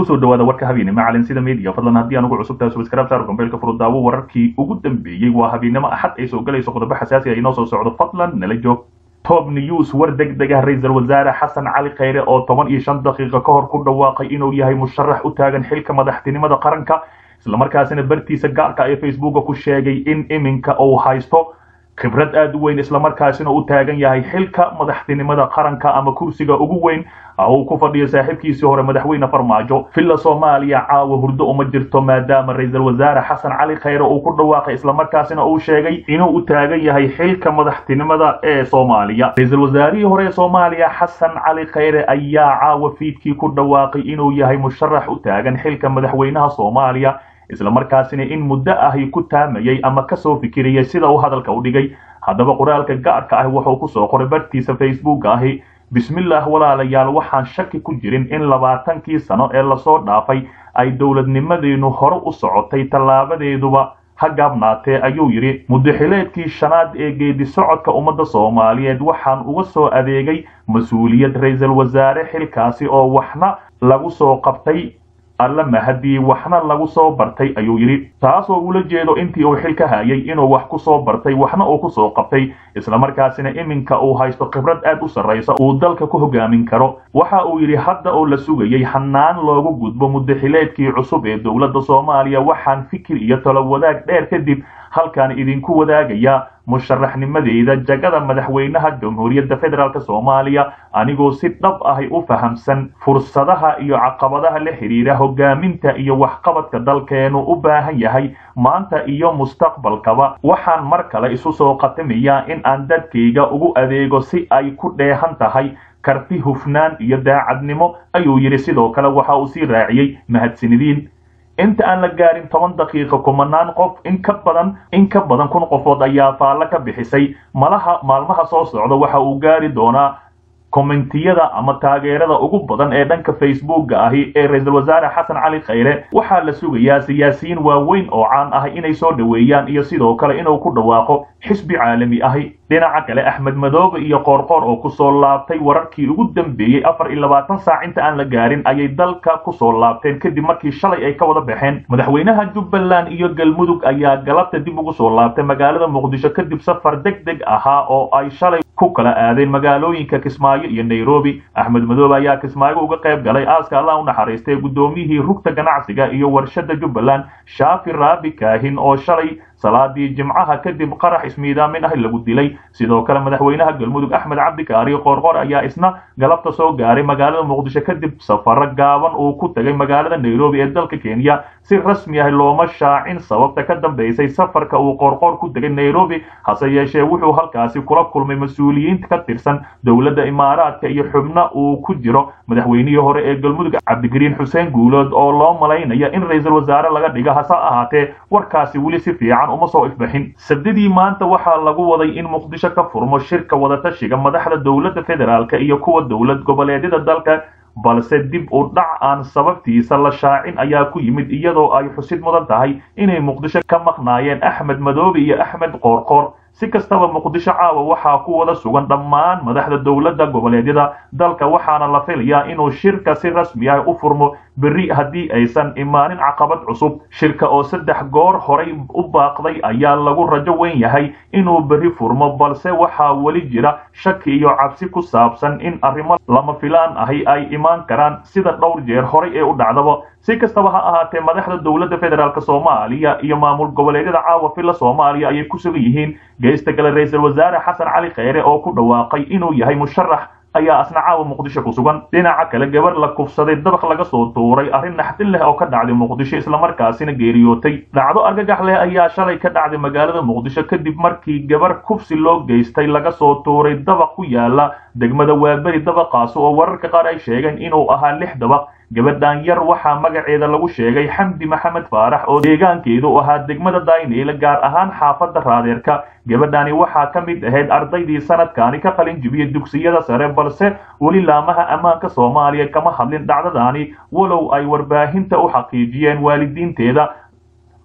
kusoo dhawaada warka habeennimo calansida media fadlan haddii aan ugu cusub tahay subscribe saar gombeelka furudaawo wararkii ugu dambeeyey waa habeennimo axad ay soo galayso qodobo xasaasi ah inoo soo socdo fadlan nala joog top news war deg deg ah ra-iisul wasaare xasan cali khayre oo toban iyo shan daqiiqo ka hor ku dhawaaqay inuu yahay musharax u taagan xilka madaxtinimada qaranka islamarkaasina bartiisa gaarka ee facebooka ku sheegay in iminka uu haysto khibrad aad u weyn islamarkaasina u taagan yahay xilka madaxtinimada qaranka ama kursiga ugu weyn uu ku fadhiyo saaxiibkiisii hore madaxweyne farmaajo villa soomaaliya caawa hurdo uma jirto maadaama ra-iisul wasaare xasan cali khayre uu ku dhawaaqay islamarkaasina uu sheegay inuu u taagan yahay xilka madaxtinimada ee soomaaliya ra-iisul wasaarihii hore ee soomaaliya xasan cali khayre ayaa caawa fiidkii ku dhawaaqay inuu yahay musharax u taagan xilka madaxweynaha soomaaliya islamarkaasina in muddo ahi ku taamayay ama kasoo fikirayay sida uu hadalka u dhigay haddaba qoraalka gaarka ah wuxuu kusoo qoray bartiisa facebook ahi bismillaah walaalayaal waxaan shaki ku jirin in labaatankii sano ee lasoo dhaafay ay dowladnimadeenu hore u socotay tallaabadeeduba ha gaabnaatee ayuu yidhi muddaxileedkii shanaad ee geedi socodka ummadda soomaaliyeed waxaan uga soo adeegay mas-uuliyad ra-iisul wasaare xilkaasi oo waxna lagu soo qabtay alla mahadii waxna lagu soo bartay ayuu yidhi taasoo ula jeedo intii uu xil ka hayay inuu wax ku soo bartay waxna uu ku soo qabtay islamarkaasina iminka uu haysto khibrad aad u sarraysa uu dalka ku hogaamin karo waxa uu yidhi hadda oo la sugayay hanaan loogu gudbo muddaxileedkii cusub ee dowladda soomaaliya waxaan fikir iyo talo wadaag dheer kadib halkaan idinku wadaagayaa musharaxnimadeyda jagada madaxweynaha jamhuuriyadda federaalk soomaaliya anigoo si dhab ahi u fahamsan fursadaha iyo caqabadaha la xidhiira hogaaminta iyo waxqabadka dalkeenu u baahan yahay maanta iyo mustaqbalkaba waxaan mar kale isu soo qatamayaa in aan dadkayga ugu adeego si ay ku dheehan tahay karti hufnaan iyo daacadnimo ayuu yidhi sidoo kale waxa uu sii raaciyey mahadsanidiin inta aan la gaarin toban daqiiqa kumanaan qof in ka badan in ka badan kun qofood ayaa faallo ka bixisay malaha maalmaha soo socda waxa uu gaari doonaa kommentiyada ama taageerada ugu badan ee dhanka facebooka ahi ee ra-iisul wasaare xasan cali khayre waxaa la sugayaa siyaasiyiin waaweyn oo caan ah inay soo dhoweeyaan iyo sidoo kale inuu ku dhawaaqo xisbi caalami ahi dhinaca kale axmed madoobe iyo qoorqoor oo kusoo laabtay wararkii ugu dambeeyey afar iyo labaatan saac inta aan la gaarin ayay dalka kusoo laabteen kadib markii shalay ay ka wada baxeen madaxweynaha jubbaland iyo galmudug ayaa galabta dib ugu soo laabtay magaalada muqdisho kadib safar deg deg ahaa oo ay shalay ku kala aadeen magaalooyinka kismaayo iyo nairobi axmed madoobe ayaa kismaayo uga qayb galay aaska allah u naxariistay guddoomiyihii rugta ganacsiga iyo warshada jubbaland shaafi raabi kaahin oo shalay salaadii jimcaha kadib qarax ismiidaamin ah lagu dilay sidoo kale madaxweynaha galmudug axmed cabdikaari qoorqor ayaa isna galabta soo gaaray magaalada muqdisho kadib safaro gaaban uu ku tagay magaalada nairobi ee dalka kenya si rasmi ah looma shaacin sababta ka dambaysay safarka uu qoorqoor ku tegay nairobi hase yeeshee wuxuu halkaasi kula kulmay mas-uuliyiinta ka tirsan dowladda imaaraadka iyo xubno uu ku jiro madaxweynihii hore ee galmudug cabdigariin xuseen guulood oo loo malaynaya in ra-iisul wasaare laga dhigo hase ahaatee warkaasi weli si fiican uma soo ifbaxin sabdidii maanta waxaa lagu waday in muqdisho ka furmo shirka wadatashiga madaxda dowladda federaalka iyo kuwa dowlad goboleedyada dalka balse dib u dhac aan sababtiisa la shaacin ayaa ku yimid iyadoo ay xusid mudan tahay inay muqdisho ka maqnaayeen axmed madoobe iyo axmed qoorqoor si kastaba muqdisho caawa waxaa ku wada sugan dhammaan madaxda dowladda goboleedyada dalka waxaana la filayaa inuu shirka si rasmi ah u furmo berri haddii aysan imaanin caqabad cusub shirka oo saddex goor horay u baaqday ayaa lagu rajo weyn yahay inuu berri furmo balse waxaa weli jira shaki iyo cabsi ku saabsan in arrimo lama filaan ahi ay imaan karaan sida dhowr jeer horay ee u dhacdaba si kastaba ha ahaatee madaxda dowladda federaalk soomaaliya iyo maamul goboleedyada caawa villa soomaaliya ayay ku sugan yihiin geysta kale ra-iisul wasaare xasan cali khayre oo ku dhawaaqay inuu yahay musharax ayaa asna caawa muqdisho ku sugan dhinaca kale gabar la kufsaday dabaq laga soo tuuray arrin naxdin leh oo ka dhacday muqdisho islamarkaasina geeriyootay dhacdo argagax leh ayaa shalay ka dhacday magaalada muqdisho kadib markii gabar kufsi loo geystay laga soo tuuray dabaq ku yaala degmada waaberi dabaqaasi oo wararka qaar ay sheegeen inuu ahaa lix dabaq gabadhan yar waxaa magaceeda lagu sheegay xamdi maxamed faarax oo deegaankeedu ahaa degmada dayneyle gaar ahaan xaafadda raadeerka gabadhani waxaa ka mid ahayd ardaydii sanadkaani ka qalin jibiyey dugsiyada sare balse weli laamaha ammaanka soomaaliya kama hadlin dhacdadaani walow ay warbaahinta u xaqiijiyeen waalidiinteeda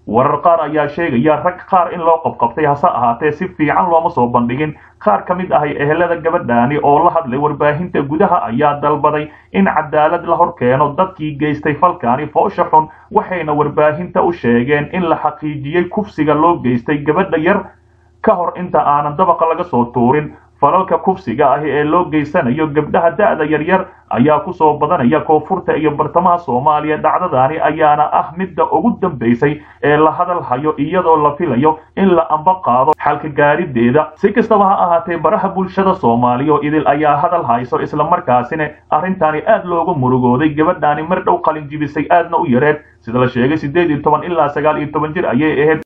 warar qaar ayaa sheegaya rag qaar in loo qabqabtay hase ahaatee si fiican looma soo bandhigin qaar ka mid ahay ehelada gabadhaani oo la hadlay warbaahinta gudaha ayaa dalbaday in cadaalad la hor keeno dadkii geystay falkaani foosha xun waxayna warbaahinta u sheegeen in la xaqiijiyey kufsiga loo geystay gabadha yar ka hor inta aanan dabaqa laga soo tuurin falalka kufsiga ahi ee loo geysanayo gabdhaha da'da yaryar ayaa ku soo badanaya koonfurta iyo bartamaha soomaaliya dhacdadaani ayaana ah midda ugu dambaysay ee la hadal hayo iyadoo la filayo in la amba qaado xalka gaarideeda si kastaba ha ahaatee baraha bulshada soomaaliya oo idil ayaa hadal hayso islamarkaasina arrintaani aad loogu murugooday gabadhaani mar dhow qalin jibisay aadna u yareed sida la sheegay siddeed iyo toban ilaa sagaal iyo toban jir ayay ahayd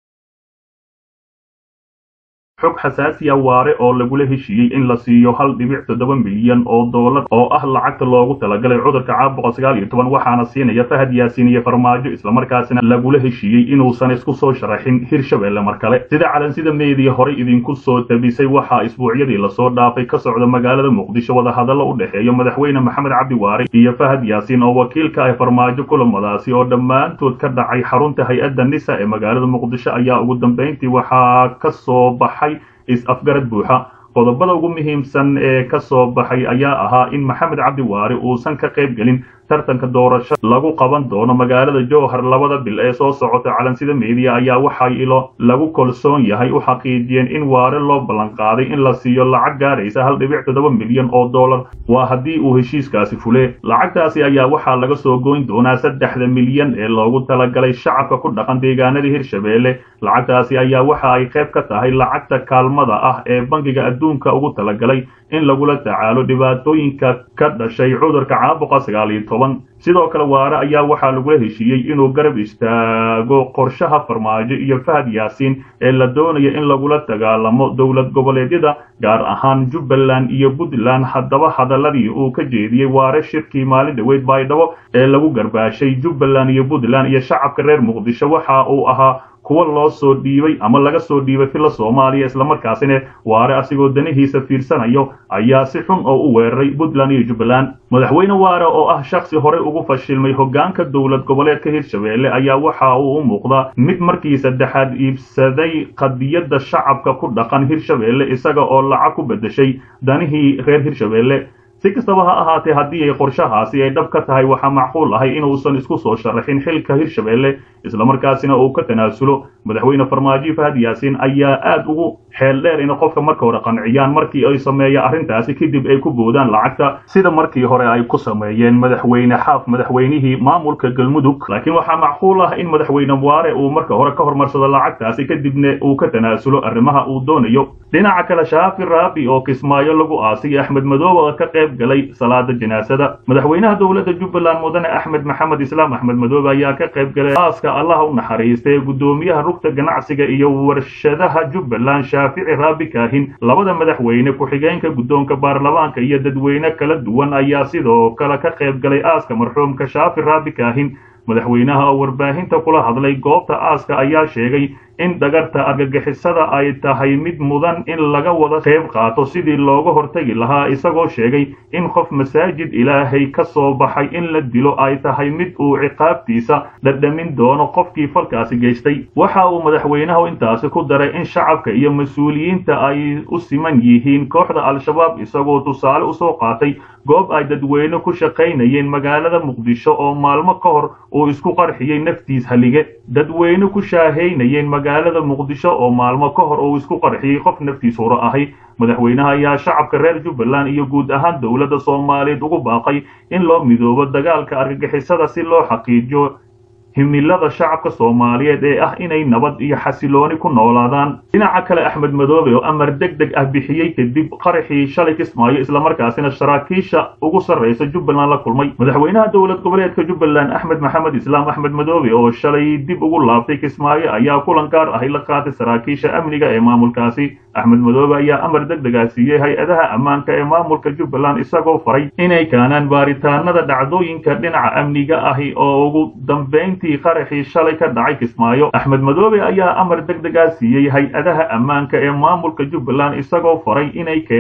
xog xasaasiya waare oo lagula heshiiyey in la siiyo hal dhibic toddoba milyan oo doolar oo ah lacagta loogu talagalay cudurka caabuqa sagaal iyo toban waxaana siinaya fahad yaasiin iyo farmaajo islamarkaasina lagula heshiiyey inuusan isku soo sharaxin hirshabelle mar kale sida calansida meediya horey idinku soo tabisay waxaa isbuucyadii lasoo dhaafay ka socda magaalada muqdisho wadahadallo u dhexeeya madaxweyne maxamed cabdi waare iyo fahad yaasiin oo wakiilka ah farmaajo kulamadaasi oo dhammaantood ka dhacay xarunta hay-adda nisa ee magaalada muqdisho ayaa ugu dambayntii waxaa ka soo baxay is-afgarad buuxa qodobada ugu muhiimsan ee ka soo baxay ayaa ahaa in maxamed cabdi waare uusan ka qayb gelin tartanka doorasho lagu qaban doono magaalada jowhar labada bil ee soo socota calansida meediya ayaa waxay ilo lagu kalsoon yahay u xaqiijiyeen in waare loo ballanqaaday in la siiyo lacag gaaraysa hal dhibic toddoba milyan oo dollar waa haddii uu heshiiskaasi fule lacagtaasi ayaa waxaa laga soo goyn doonaa saddexda milyan ee loogu talagalay shacabka ku dhaqan deegaanada hirshabeelle lacagtaasi ayaa waxa ay qayb ka tahay lacagta kaalmada ah ee bangiga adduunka ugu talagalay in lagula tacaalo dhibaatooyinka ka dhashay cudurka caabuqa sagaal iyo toban sidoo kale waare ayaa waxaa lagula heshiiyey inuu garab istaago qorshaha farmaajo iyo fahad yaasiin ee la doonayo in lagula dagaalamo dowlad goboleedyada gaar ahaan jubbaland iyo puntland haddaba hadaladii uu ka jeediyey waare shirkii maalin dhaweyd baydhabo ee lagu garbaashay jubbaland iyo puntland iyo shacabka reer muqdisho waxa uu ahaa kuwa loo soo dhiibay ama laga soo dhiibay filla soomaaliya islamarkaasina waare asigoo danihiisa fiirsanayo ayaa si xun oo u weeraray puntland iyo jubbaland madaxweyne waare oo ah shaksi horey ugu fashilmay hoggaanka dowlad goboleedka hirshabeelle ayaa waxa uu u muuqdaa mid markii saddexaad iibsaday qadiyadda shacabka ku dhaqan hirshabeelle isaga oo lacag ku beddeshay danihii reer hirshabeelle si kastaba ha ahaatee haddii ay qorshahaasi ay dhab ka tahay waxaa macquul ahay inuusan isku soo sharaxin xilka hirshabeelle islamarkaasina uu ka tanaasulo madaxweyne farmaajo fahad yaasiin ayaa aad ugu xeel dheer in qofka marka hore qanciyaan markii ay sameeya arrintaasi kadib ay ku boodaan lacagta sida markii hore ay ku sameeyeen madaxweyne xaaf madaxweynihii maamulka galmudug laakiin waxaa macquul ah in madaxweyne waare uu marka hore ka hormarsado lacagtaasi kadibna uu ka tanaasulo arrimaha uu doonayo dhinaca kale shaafi raabi oo kismaayo lagu aasay axmed madoobe oo ka qayb galay salaada janaasada madaxweynaha dowladda jubbaland mudane axmed maxamed islaam axmed madoobe ayaa ka qayb galay aaska allaha u naxariistay gudoomiyaha rugta ganacsiga iyo warshadaha jubbaland shaafici raabi kaahin labada madaxweyne ku-xigeenka guddoonka baarlamaanka iyo dadweyne kala duwan ayaa sidoo kale ka qayb galay aaska marxuumka shaafi raabi kaahin madaxweynaha oo warbaahinta kula hadlay goobta aaska ayaa sheegay in dhagarta argagixisada ay tahay mid mudan in laga wada qayb qaato sidii looga hortegi lahaa isagoo sheegay in qof masaajid ilaahay ka soo baxay in la dilo ay tahay mid uu ciqaabtiisa dhadhamin doono qofkii falkaasi geystay waxa uu madaxweynahu intaasi ku daray in shacabka iyo mas-uuliyiinta ay u siman yihiin kooxda al-shabaab isagoo tusaale usoo qaatay goob ay dadweyne ku shaqaynayeen magaalada muqdisho oo maalmo ka hor uu isku qarxiyey naftiis halige dadweyne ku shaahaynayeen magaalada muqdisho oo maalmo ka hor uu isku qarxiyey qof naftiis huro ahay madaxweynaha ayaa shacabka reer jubbaland iyo guud ahaan dowladda soomaaliyeed ugu baaqay in loo midoobo dagaalka argagixisada si loo xaqiijiyo himilada shacabka soomaaliyeed ee ah inay nabad iyo xasilooni ku noolaadaan dhinaca kale axmed madoobe oo amar deg deg ah bixiyey kadib qaraxii shalay kismaayo islamarkaasina saraakiisha ugu sarraysa jubbaland la kulmay madaxweynaha dowlad goboleedka jubbaland axmed maxamed islaam axmed madoobe oo shalay dib ugu laabtay kismaayo ayaa kulan gaar ahi la qaatay saraakiisha amniga ee maamulkaasi axmed madoobe ayaa amar deg degaa siiyey hay-adaha ammaanka ee maamulka jubbaland isagoo faray inay kaanaan baaritaanada dhacdooyinka dhinaca amniga ahi oo ugu dambeyn qaraxii shalay ka dhacay kismaayo axmed madoobe ayaa amar deg degaa siiyey hay-adaha ammaanka ee maamulka jubbaland isagoo faray inay keenaan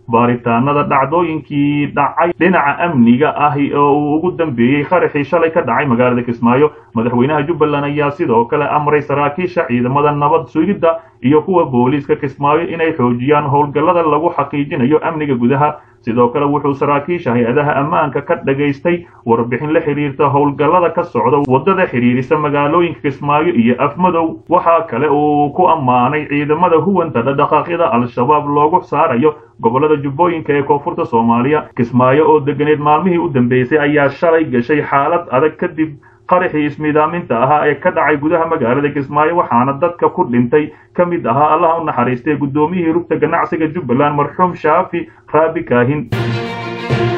baaritaanada dhacdooyinkii dhacay dhinaca amniga ahi oo uu ugu dambeeyey qaraxii shalay ka dhacay magaalada kismaayo madaxweynaha jubbaland ayaa sidoo kale amray saraakiisha ciidamada nabad sugidda iyo kuwa booliiska kismaayo inay xoojiyaan howlgallada lagu xaqiijinayo amniga gudaha sidoo kale wuxuu saraakiisha hay-adaha ammaanka ka dhagaystay warbixin la xiriirta howlgallada ka socda waddada xidhiirisa magaalooyinka kismaayo iyo afmadow waxaa kale uu ku ammaanay ciidamada huwanta dhaqdhaqaaqyada al-shabaab loogu saarayo gobollada jubbooyinka ee koonfurta soomaaliya kismaayo oo deganeed maalmihii u dambeysay ayaa shalay gashay xaalad adag kadib qaraxii ismiidaaminta ahaa ee ka dhacay gudaha magaalada kismaayo waxaana dadka ku dhintay ka mid ahaa allaha u naxariistay guddoomiyihii rugta ganacsiga jubbaland marxuum shaafi raabi kaahin